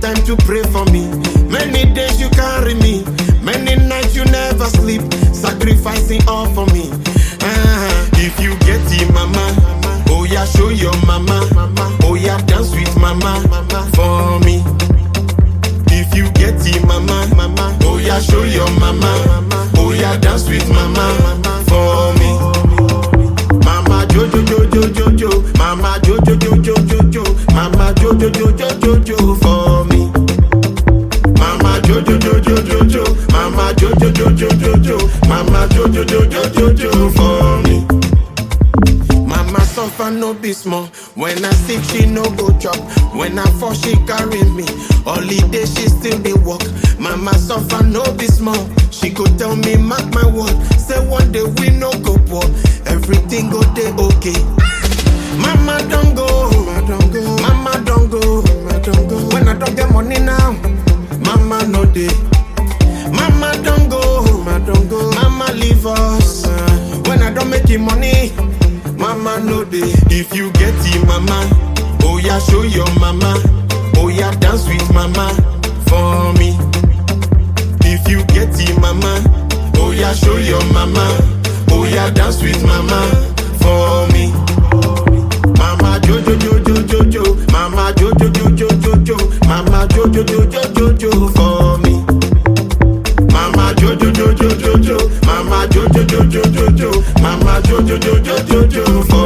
time to pray for me. Many days you carry me, many nights you never sleep, sacrificing all for me. Ah, if you get it, mama, oh yeah, show your mama, oh yeah, dance with mama for me. If you get it, mama, mama, oh yeah, show your mama, oh yeah, dance with mama for me. Mama Jojo Jojo Jojo, Mama Jojo Jojo Jojo, Mama Jojo Jojo Jojo for me. Mama Jojo Jojo Jojo, Mama Jojo Jojo Jojo, Mama Jojo Jojo Jojo for me. Mama suffer no be small. When I sick, she no go chop. When I fall, she carry me. Holiday, she still dey walk. Mama suffer no be small. She go tell me, mark my word. Say one day we no go poor. Everything go dey okay. Mama don't go, Mama don't go, Mama don't go, Mama don't go. When I don't get money now, Mama no dey. Mama don't go, Mama don't go, Mama leave us. Uh, when I don't make it money, Mama no dey. If you get it, Mama, oh yeah, show your Mama, oh yeah, dance with Mama for me. If you get it, Mama, oh yeah, show your Mama, oh yeah, dance with Mama for me. Mama Jojo Jojo Jojo, Mama Jojo Jojo Jojo, Mama Jojo Jojo Jojo for me. Mama Jojo Jojo Jojo, Mama Jojo Jojo Jojo, Mama Jojo Jojo Jojo for